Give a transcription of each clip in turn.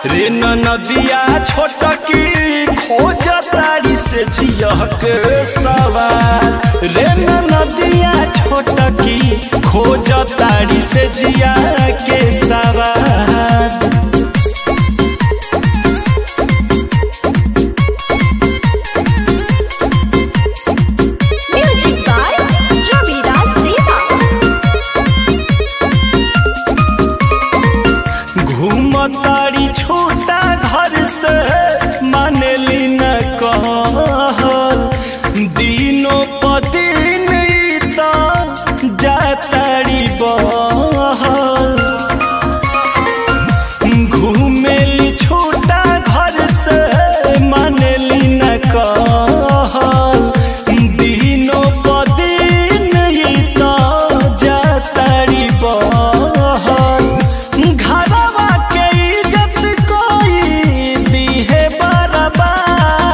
रे नदिया छोटकी खोज तारी से जियक सवार रे नदिया छोटकी खोज तारी से जिया के सवार Music by Ravidas Deva. घूमतारी छोटा घर से मानेली न कहल दिनों पदिन जातारी बहल घूमेली छोटा घर से मानेली न कहल दिनों पदिन जातारी बहल घरवा के इज्जत कोई दीहे बराबर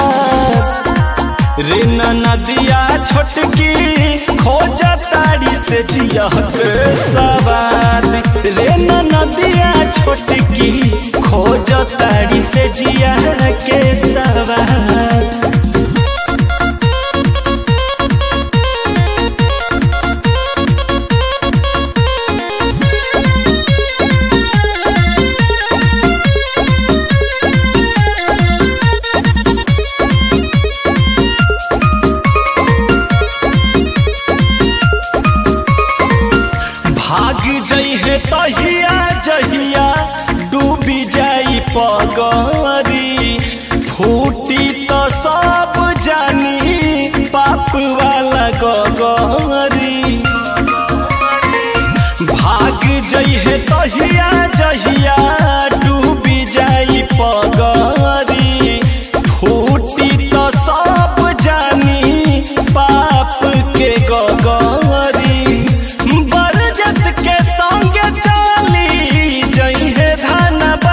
रे नदिया छोटकी खोज तारी से जियक सवार रे नदिया छोटकी खोज तारी से जिया के सवार भाग जइहे तहिया जहिया डूबी जाई पगरी फूटी तो सब जानी पाप वाला गगरी भाग जइहे तहिया जहिया डूबी जाई पगरी फूटी तो सब जानी पाप के गगरी बरजत के संग चली जइहे धनबाद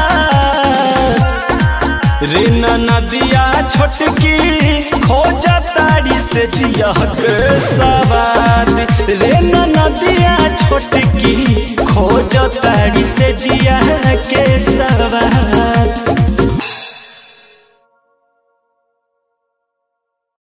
रे नदिया छोटकी खोज तारी से जियक सवार